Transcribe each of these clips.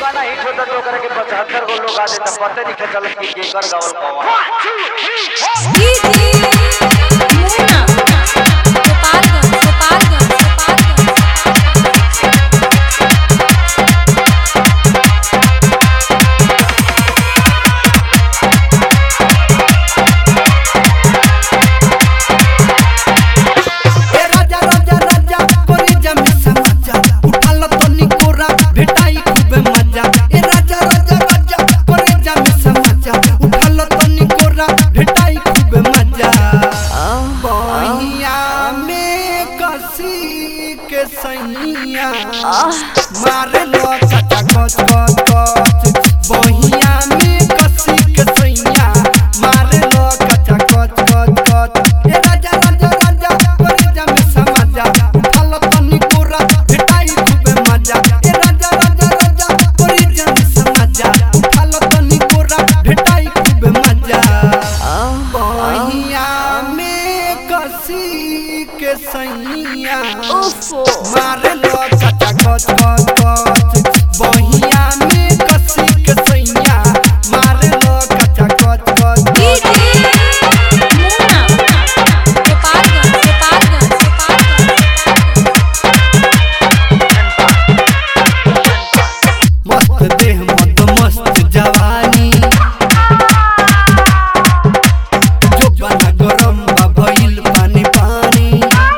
गाना हिट होता तो करे के 75 गो लोग आ देता पते नहीं के चलत कि केकर गावल कौन दीदी मुन्ना गोपालगंज गोपालगंज गोपालगंज ए राजा राजा राजा कोरी जमी समाजा उठाल तो निकोरा भेटाई खूबे मजा ए राजा राजा राजा कोरी जमी समाजा उठाल तो निकोरा भेटाई खूबे मजा बहिया में कसी के सैया मारे लो कचा कच कच कच बहिया में कसी के सैया मारे लो कचा कच कच कच ए राजा राजा राजा कोरी जमी समाजा उठाल तो निकोरा भेटाई खूबे मजा ए राजा राजा राजा कोरी जमी समाजा उठाल तो निकोरा भेटाई खूबे मजा बहिया में कसी के सैया मारे लो कचा कच कच कच बहिया में कसी के सैया मारे लो कचा कच कच दीदी मुन्ना गोपालगंज गोपालगंज गोपालगंज मस्त देह मत मस्त जवानी जो बना गरम बा भइल पानी पानी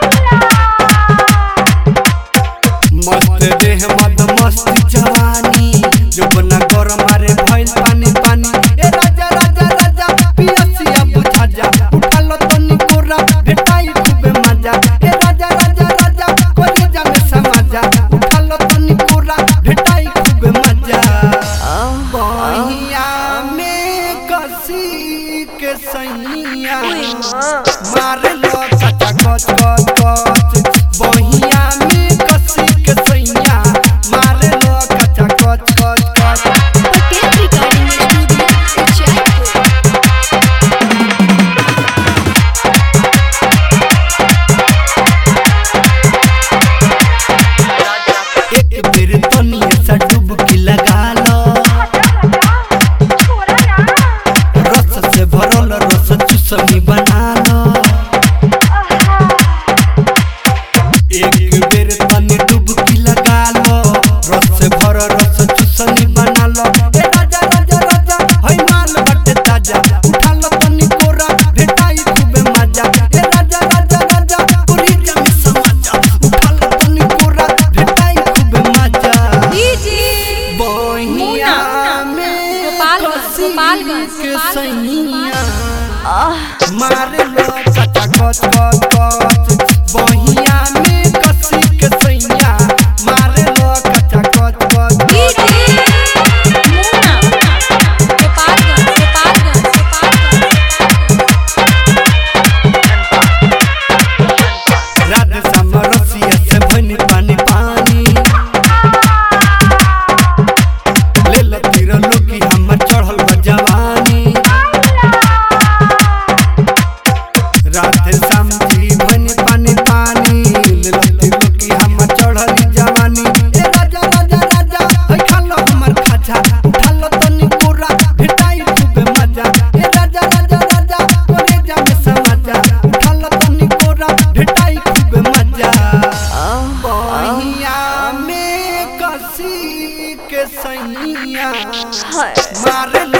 मस्त देह मत मस्त जवानी जो बना गरम अरे भइल पानी पानी ए राजा राजा राजा पियसिया बुझा जा उठा लो तो निकोरा भेटाई खूबे मजा ए राजा राजा राजा कोरी जा में समाजा उठा लो तो निकोरा भेटाई खूबे मजा बहिया में कसी के सैया मारे लो कचा कच कच कच बहिया में कसी के सैया मारे लो कचा कच कच कच पटेल रिकॉर्डिंग स्टूडियो जयपुर एक बेर तनिया सा डुबकी लगा लो रस से भरल रस चुसमी बना लो एक बेर तनी डुबकी लगा लो रस से भर रस चुसमी बना लो ए राजा राजा राजा हई माल बटे ताजा उठा लो तनी कोरा भेटाई खूबे मजा ए राजा राजा राजा पूरी जमी समाजा उठा लो तनी कोरा भेटाई खूबे मजा दीदी बहिया मुन्ना, में गोपालगंज, कसी गोपालगंज, के गोपालगंज, सैया मारे लो कचा कच कच कच बहिया में कसी के सैया मारे लो कचा कच कच दीदी मुन्ना गोपालगंज गोपालगंज गोपालगंज राधे श्याम रसिया से भनी पानी पानी ले लो तीर लोकी हमर चढ़ल बा जवानी राधे श्याम जी भनी पानी पानी ले लो तीर लोकी हमर चढ़ल जवानी ए राजा राजा राजा हई खालो हमर खाजा उठा लो तनी पूरा भेटाई खूबे मजा ए राजा राजा राजा कोरे जा में समाजा उठा लो तनी पूरा भेटाई खूबे मजा बहिया में कसी के सैया मारे लो